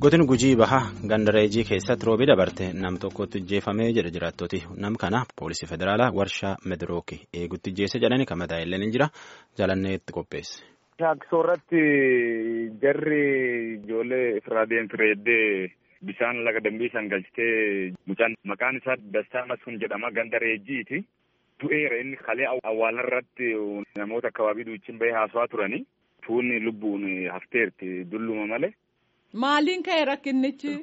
Godin gujii bahaa gandareejii keessatti roobii dabarte nam tokkotti ijjeefamee jedha jiraattoti nam kana poolisii federaalaa warshaa medirookii eegutti ijjeesse jedhani kan mataa illee ni jira jalanneetti qopheesse. Shaakkisoo irratti jarri ijoollee irraa deemfireeddee bishaan laga dambii san galchitee mucaan maqaan isaa Dastaa Masuun jedhama gandareejiiti. Du'eera inni kalee awwaala irratti namoota akkabaabii duuchin bahee haasawaa turanii tuunni lubbuun hafteerti dulluma malee. Maaliin ka'e rakkinnichi?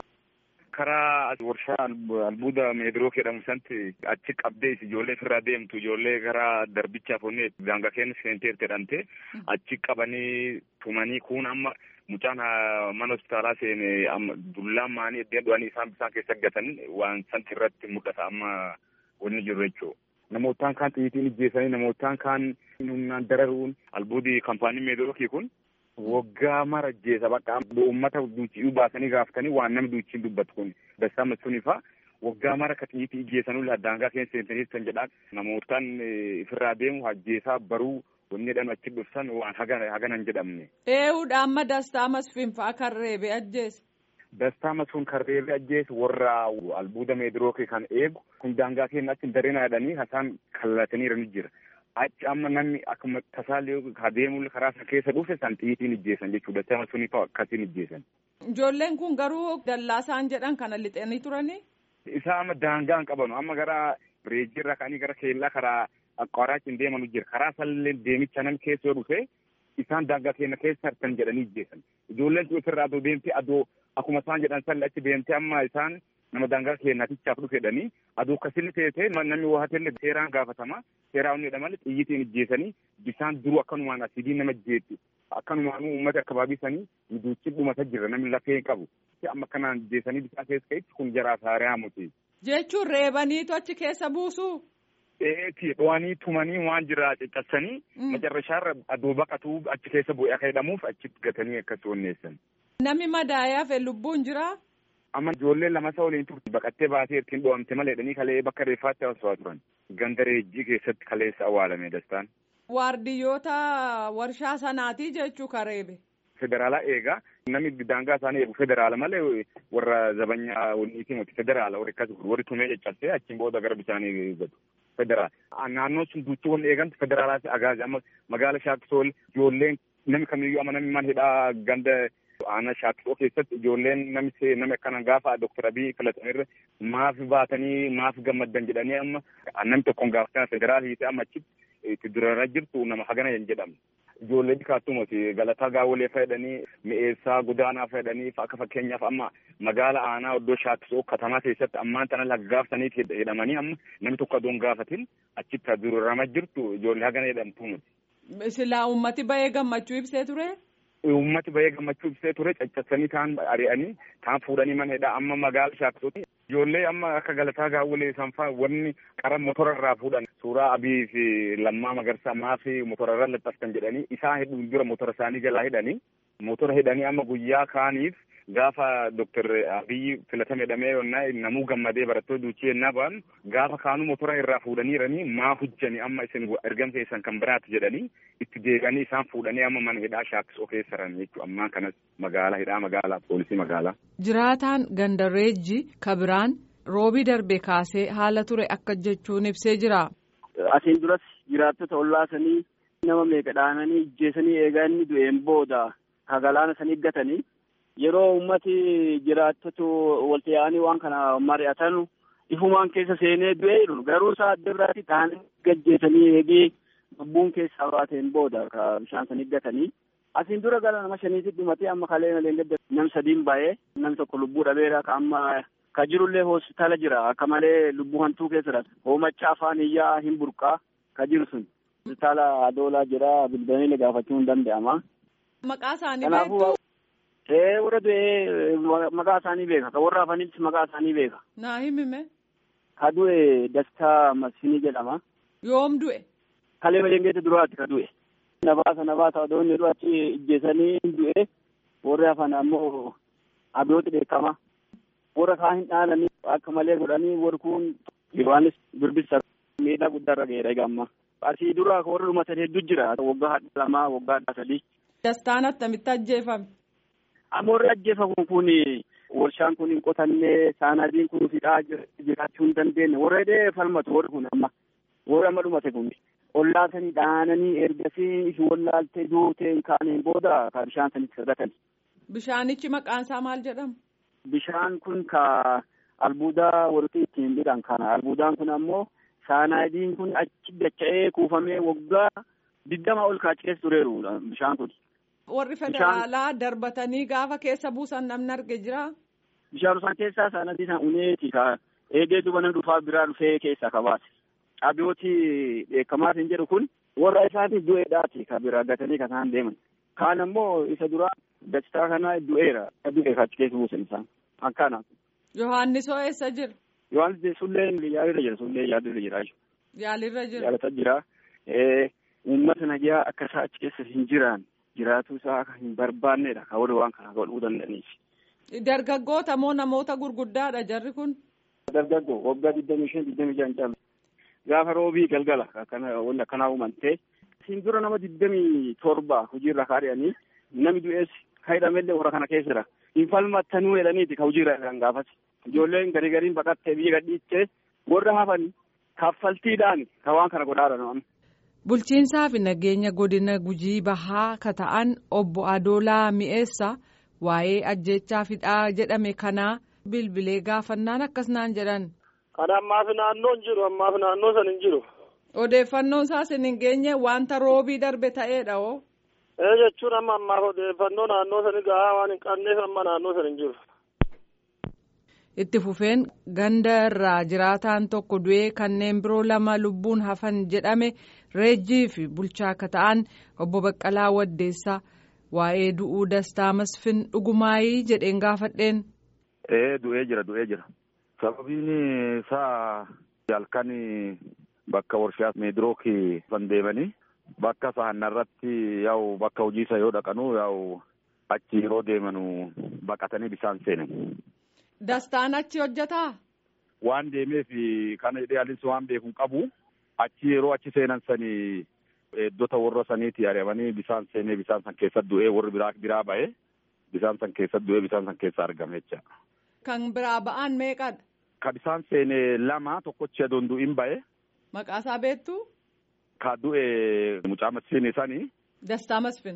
Karaa warshaa albuuda meediroo jedhamu santi achi qabdee ijoollee irraa deemtu ijoollee karaa darbichaaf onnee daangaa keenya seenteerti jedhamte achi qabanii tumanii kun amma mucaan mana hospitaalaa seene amma dullaan maanii iddeen du'anii isaan bisaan keessa gatan waan santi irratti mul'ata amma wanni jiru jechuudha. Namootaan kaan xiyyitiin ijjeessanii namootaan kaan humnaan dararuun albuudii kaampaanii meediroo kun. Waggaa mara ajjeesa bakka uummata duuchii baasanii gaafatanii waan namni duuchiin dubbatu kun dastaa masuun ifaa waggaa mara ka xiyyiitii ijjeessanuu daangaa keessa seentanii kan jedhaan namootaan ifirraa deemu ajjeesaa baruu wanni jedhan achi dhufsan waan hagana hin jedhamne. Eehuudha amma dastaa masfiinfaa kan reebe ajjeese. Dastaa masuun kan reebe ajjeese warra albuuda meediroo kan eegu kun daangaa keenya achi dareenaa jedhanii hasaan kallataniirani jira. achi amma namni akkuma tasaallee adeemuu karaa sana keessa dhufe san xiyyitiin ijjeessan jechuudha. Sama suni fa'aa akkasiin ijjeessan. Ijoolleen kun garuu dallaasaan jedhan kana lixanii turanii. Isaa amma daangaa hin qabanu amma gara reejjiirra ka'anii gara keellaa karaa qoraachiin deemanu jira. Karaa sallee deemicha namni keessa yoo dhufe isaan daangaa keenya keessa harkan jedhanii ijjeessan. Ijoolleen sun ofirraa adoo deemtee adoo akkuma isaan jedhan sallee achi deemtee amma isaan nama daangaa keenyaatichaaf dhufedhanii aduu akkasini teessee namni waa hatellee seeraan gaafatama seeraa onnedha malee xiyyitiin ijjeessanii bisaan duruu akkanumaan asiidii nama ijjeessu akkanumaan uummata akkabaabii sanii duuchi dhumata jira namni lafee hin qabu amma akkanaan ijjeessanii bisaan keessa ka'itti kun jaraa saaree muti. Jechuun reebaniitu achi keessa buusu. Eeti dho'anii tumanii waan jira caccabsanii macarrashaarra aduu baqatuu achi keessa bu'ee akka jedhamuuf achitti gatanii akkas onneessan. Namni madaa'ee hafe lubbuun jiraa? amma ijoollee lama isa waliin turte baqattee baatee ittiin dho'amte malee jedhanii kalee bakka reeffaatti haasawaa turan gandareejjii keessatti kaleessa awwaalame dastaan. Waardiyyoota warshaa sanaatii jechuu kareebe. Federaalaa eegaa namni daangaa isaanii eegu federaala malee warra zabanyaa waliitii miti federaala warri akkas warri tumee caccabsee achiin booda gara bishaanii gatu. Federaala naannoon sun duuchii wanni eegamtu federaalaati agaazi amma magaala shaakkisool ijoolleen namni kamiyyuu amma namni man hidhaa ganda aanaa shaakkisoo keessatti ijoolleen namni nama akkana gaafa doktor abii filatamerra maaf baatanii maaf gammaddan jedhanii amma namni tokkoon gaafatan federaal hiite amma achitti itti durarra jirtu nama hagana hin jedhamne. Ijoollee bikaattumati galataa gaawwalee fayyadanii mi'eessaa gudaanaa fayyadanii akka fakkeenyaaf amma magaala aanaa iddoo shaakkisoo katamaa keessatti ammaan tana laggaaftaniif jedhamanii amma namni tokko adoon gaafatin achitti durarrama jirtu ijoollee hagana jedhamtu miti. Silaa uummati bahee gammachuu ibsee ture? Uummati bahee gammachuu ibsee ture caccabsanii taan ari'anii taan fuudhanii mana hidhaa amma magaala shaakkisooti. Ijoollee amma akka galataa gaawwalee sanfaa wanni qara motora irraa fuudhan suuraa abii fi lammaa magarsaa maafi motora irra laxxaftan jedhanii isaan hedduun dura motora isaanii jalaa hidhanii motora hidhanii amma guyyaa kaaniif gaafa doktor abiyyi filatame jedhamee yonnaa namuu gammadee barattoota duuchii yennaa ba'an gaafa kaanuu motora irraa fuudhaniiranii maa hujjani amma isin ergamsa keessan kan biraati jedhanii itti deebi'anii isaan fuudhanii amma mana hidhaa shaakkisoo keessa jiran jechuudha ammaa kanas magaalaa hidhaa magaalaa poolisii magaalaa. Jiraataan gandareejji kabiraan roobii darbe kaasee haala ture akka jechuun ibsee jira. Asiin duras jiraattota ollaasanii nama meeqa dhaananii ijjeessanii eegaa inni du'een booda galaana sanii gatanii yeroo ummati jiraattota walitti yaa'anii waan kana mari'atan ifumaan keessa seenee du'ee jiru garuu isaa adda biraatti dhaanii gajjeessanii eegee lubbuun keessaa baateen booda bishaan sanii gatanii. Asiin dura gara nama shaniitti dhumatee amma kalee malee gadda nam sadiin baay'ee nam tokko lubbuu dhabeera ka amma ka jirullee hospitaala jira akka malee lubbuu hantuu keessa hoomacha afaan iyyaa hin burqaa ka jiru sun hospitaala adoolaa jira bilbilanii gaafachuu hin danda'ama. Maqaa isaanii beektu? Ee warra du'ee maqaa isaanii beeka ka warra hafanitti maqaa isaanii beeka. Naa himime. Ka du'e Dastaa Masinii jedhama. Yoom du'e? Kalee malee duraatti ka du'e. Nabaasa nabaasa odoo inni achi ijjeessanii du'e warri hafan ammoo abiyyooti beekama. Warra kaan hin dhaalanii akka malee godhanii warri kun Yohaannis birbisa miidhaa guddaarra ga'eera egaa amma. Asii dura warri dhumatan hedduu jira waggaa lamaa waggaa sadii. Dastaan attamitti ajjeefame? Amma warri ajjeefamu kun warshaan kun hin qotanne saanadiin kun fidhaa jiraachuu hin dandeenye warra hidhee falmatu warri kun amma warri amma dhumate kun ollaa sanii dhaananii ergasii ifi wallaaltee duuteen kaaniin booda ka bishaan sanitti sadatani. Bishaanichi maqaan isaa maal jedhama? Bishaan kun ka albuudaa warri ittiin hidhan kana albuudaan kun ammoo saanadiin kun achi dacha'ee kuufamee waggaa digdama ol kaachi keessa tureeru bishaan kun. Warri federaalaa darbatanii gaafa keessa buusan namni arge jira. Bishaan isaan keessaa saanadii isaan uneeti ka eegee duba nama dhufaa biraa dhufee keessaa kabaase. Abiyooti beekamaa hin jedhu kun warra isaatiif du'eedhaati ka biraa gatanii kan isaan deeman. Kaan ammoo isa duraa dachaa kana du'eera. Du'e achi keessa buusan isaan. Akkaana. Yohaannisoo eessa jira? Yohaannis sullee yaalirra jira sullee yaalirra jira. Yaalirra jira. Yaalata jira. Uummata nagaa akka isaa achi keessa hin jiraan jiraatuu isaa hin barbaannedha. Kan warri waan kana godhuu danda'aniif. Dargaggoota moo namoota gurguddaadha jarri kun? Dargaggoo waggaa digdamii shan digdamii shan caalu. Gaafa roobii galgala akkana wanti akkanaa uumamtee. Siin dura nama digdamii torba hojiirra kaadhiyanii namni du'ees hidhamellee warra kana keessa jira. Hin falmattanuu jedhaniiti ka hojiirra jiran gaafas. Ijoolleen garii gariin baqattee biyya gadhiittee warra hafan kaffaltiidhaan ka waan kana godhaa jiran. Bulchiinsaa fi nageenya godina gujii bahaa ka ta'an obbo Adoolaa Mi'eessa waa'ee ajjechaa fidhaa jedhame kanaa bilbilee gaafannaan akkas naan jedhan. Kana ammaaf naannoo hin jiru ammaaf naannoo san hin jiru. Odeeffannoon isaas hin geenye wanta roobii darbe ta'eedha oo. Ee jechuun amma ammaaf odeeffannoo naannoo sanii gahaa waan hin qabneef amma naannoo san hin jiru. Itti fufeen ganda irraa jiraataan tokko du'ee kanneen biroo lama lubbuun hafan jedhame reejjii fi bulchaa akka ta'an obbo Baqqalaa Waddeessaa waa'ee du'uu dastaa masfin dhugumaayii jedheen gaafadheen. Ee du'ee jira du'ee jira. Sababiin isaa halkan bakka warshaa meedirookii kan deemanii bakka sahanna irratti yaa'u bakka hojii isa yoo dhaqanu yaa'u achi yeroo deemanu baqatanii bishaan seenen. Dastaan achi hojjetaa? Waan deemeef kana jedhee alis waan beeku qabu achi yeroo achi seenan sanii eeddota warra saniiti ari'amanii bishaan seenee bishaan san keessa du'ee warri biraa biraa ba'ee bishaan san keessa du'ee bishaan san keessa argame jecha. Kan biraa ba'an meeqadha? Ka bishaan seene lama tokkochi adoon du'in ba'e. Maqaasaa beektu? Ka du'e mucaa masfiin sanii. Dastaa masfin.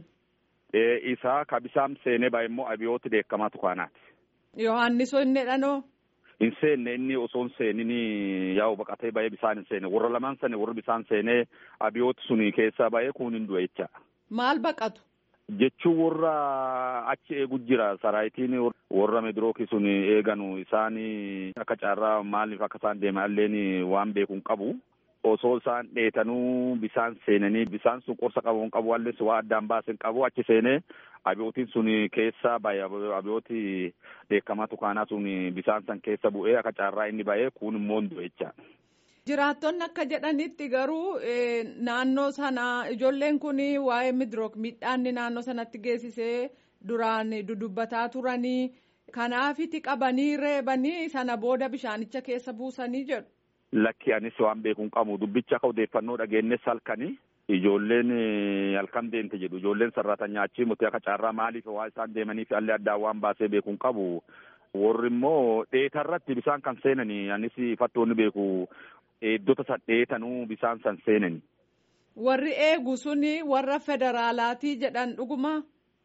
Isaa ka bishaan seenee ba'e immoo abiyooti beekamaatu kaanaati. Yohaannisoo inni dhanoo. Hin seenne inni osoo hin seenin yaa'u baqatee ba'ee bishaan hin seene warra lamaan sani warri bishaan seenee abiyooti suni keessaa ba'ee kun hin du'e jecha. Maal baqatu? Jechuun warra achi eegu jira saraayitiin warra meedirookii sun eeganu isaan akka carraa maaliif akka isaan deeman illeen waan beeku hin qabu. Osoo isaan dheetanuu bishaan seenanii bishaan sun qorsa qabu hin qabu wallis waa addaan baasin qabu achi seenee abiyootiin sun keessa ba'e abiyooti beekamaa tukaanaa sun bishaan san keessa bu'ee akka carraa inni ba'ee kun immoo hin du'e jecha. Jiraattonni akka jedhanitti garuu naannoo sana ijoolleen kun waa'ee midrook midhaanni naannoo sanatti geessisee duraan dudubbataa turanii kanaafiti qabanii reebanii sana booda bishaanicha keessa buusanii jedhu. Lakki anis waan beeku hin qabu dubbicha akka odeeffannoo dhageenyes halkanii ijoolleen halkan deemte jedhu ijoolleen sarratan nyaachii muti akka carraa maaliif waa isaan deemaniif allee addaan waan baasee beeku hin qabu. Warri immoo dheetarratti bishaan kan seenanii anis fattoonni beeku eeddota san dheetanuu bishaan san seenani. Warri eegu suni warra federaalaati jedhan dhuguma.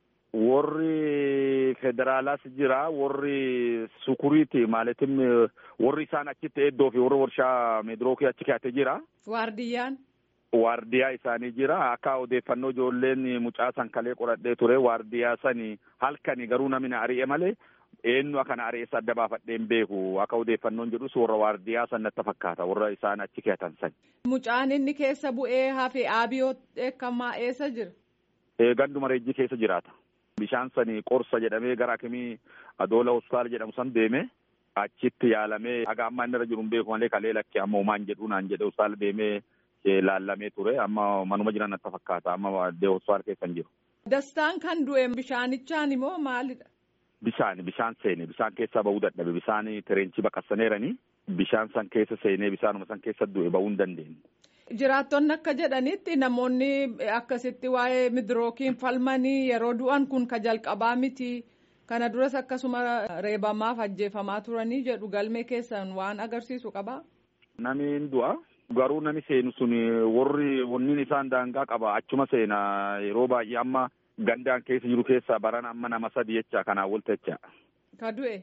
Warri federaalaas jira warri sukuriiti maalitim warri isaan achitti eeddoo fi warri warshaa meedirookii achi kaa'ate jira. Waardiyyaan. Waardiyaa isaanii jira akka odeeffannoo ijoolleen mucaa san kalee qoradhee ture waardiyaa sani halkani garuu namni ari'e malee eenyu akkana ari'eessa adda baafadheen beeku akka odeeffannoon jedhus warra waardiyaa san natti fakkaata warra isaan achi kaa'atan san. Mucaan inni keessa bu'ee hafe aabiyoo eekkamaa eessa jira? Ganduma reejjii keessa jiraata. Bishaan sani qorsa jedhamee gara akimii adoola hospitaala jedhamu san deeme achitti yaalamee haga amma inni irra jiru hin beeku malee kalee lakkee amma homaan jedhu naan jedhe hospitaala deemee laallamee ture amma manuma jiran natti fakkaata amma hospitaala keessa hin jiru. Dastaan kan du'e bishaanichaan immoo maalidha? Bishaan bishaan seene bishaan keessaa bahuu dadhabe bishaan tireenchii baqassaneeranii bishaan san keessa seenee bishaanuma san keessa du'e bahuu hin dandeenye. Jiraattonni akka jedhanitti namoonni akkasitti waa'ee midrookiin falmanii yeroo du'an kun ka jalqabaa miti Kana duras akkasuma reebamaaf ajjeefamaa turanii jedhu galmee keessan waan agarsiisu qabaa? Nami du'a. Garuu nami seenu sun warri wanniin isaan daangaa qaba achuma seena yeroo baay'ee amma gandaan keessa jiru keessa baran amma nama sadi jecha kanaan walta jecha. Ka du'e?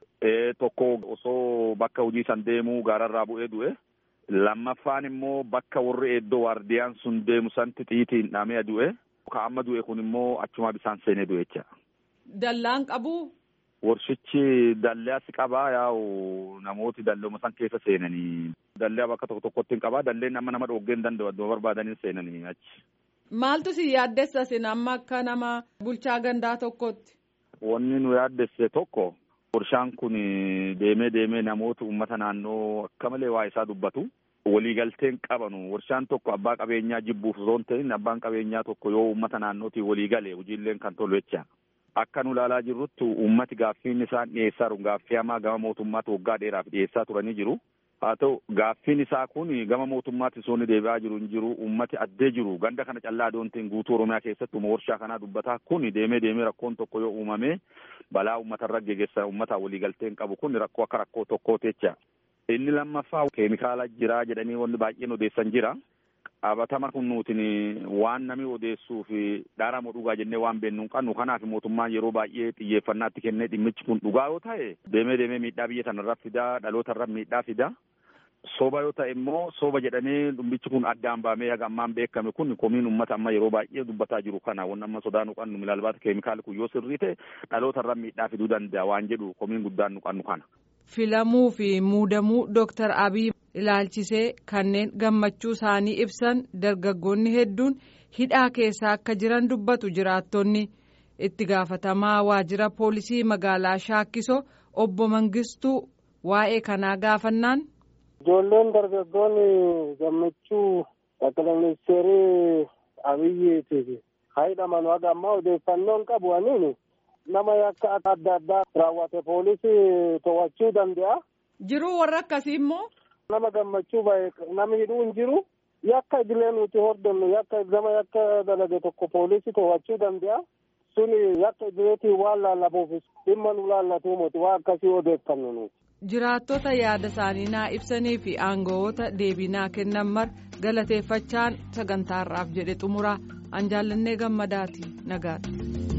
Tokko osoo bakka hojii san deemuu gaararraa bu'ee du'e. Lammaffaan immoo bakka warri eeddoo waardiyaan sun deemu santi xiitiin dhamee du'e. Ka amma du'e kun immoo achuma bisaan seenee du'e jecha. Dallaan qabu? Warshichi dalleas qabaa yaa'u namooti dallooma san keessa seenanii dallee bakka tokko tokkotti hin qabaa dalleen amma nama dhoggee hin danda'u adduma barbaadanii seenanii achi. Maaltu si yaaddessa sin amma akka nama bulchaa gandaa tokkotti? Wanni nu yaaddesse tokko warshaan kun deemee deemee namoota uummata naannoo akka malee waa isaa dubbatu. Waliigalteen qabanu warshaan tokko abbaa qabeenyaa jibbuuf osoo hin ta'in abbaan qabeenyaa tokko yoo uummata naannootiin walii gale hojiileen kan tolu jecha. Akka nu ilaalaa jirrutti uummati gaaffiin isaan dhiyeessaa jiru gaaffii hamaa gama mootummaatti waggaa dheeraaf dhiyeessaa turanii jiru. Haa ta'u gaaffiin isaa kun gama mootummaatti osoo inni deebi'aa jiru hin jiru uummati addee jiru ganda kana callaa adoontiin guutuu Oromiyaa keessatti warshaa kanaa dubbataa kun deemee deemee rakkoon tokko yoo uumame balaa uummatarra geegessa uummata waliigalteen qabu kun rakkoo akka rakkoo tokkooti jecha. Inni lammaffaa keemikaala jira jedhanii wanni baay'een odeessan jira. Qabatama kun nutiin waan namni odeessuu fi dhaaramoo dhugaa jennee waan beennu hin qabnu kanaaf mootummaan yeroo baay'ee xiyyeeffannaatti kennee dhimmichi kun dhugaa yoo ta'e deemee deemee miidhaa biyya sanarra fidaa dhalootarra miidhaa fida. Soba yoo ta'e immoo soba jedhamee dhimmichi kun addaan baamee haga ammaan beekame kun komiin uummata amma yeroo baay'ee dubbataa jiru kana wanni amma sodaa nu qabnu milaalbaata keemikaali kun yoo sirrii ta'e dhalootarra miidhaa fiduu danda'a waan jedhu komiin guddaan nu qabnu kana. Filamuu fi muudamuu Dooktar Abiy ilaalchisee kanneen gammachuu isaanii ibsan dargaggoonni hedduun hidhaa keessa akka jiran dubbatu jiraattonni itti gaafatamaa waajjira poolisii magaalaa Shaakkiso obbo Mangistuu waa'ee kanaa gaafannaan. Ijoolleen dargaggoonni gammachuu ጠቅላይ ሚኒስቴር አብይቲif hidhaman haga ammaa odeeffannoon qabu aniin nama yakka adda addaa raawwate poolisii to'achuu danda'a. Jiruu warra akkasii immoo. Nama gammachuu bahe namni hidhuu hin jiru. Yakka idilee nuti hordofnu yakka nama yakka dalage tokko poolisii to'achuu danda'a. Suni yakka idileetiin waan laallamuuf dhimma nu laallatu moti waan akkasii odeeffannu nuti. Jiraattota yaada isaanii naa ibsanii fi aangawoota deebii naa kennan mar galateeffachaan sagantaarraaf jedhe xumura an jaallannee gammadaati nagaadha.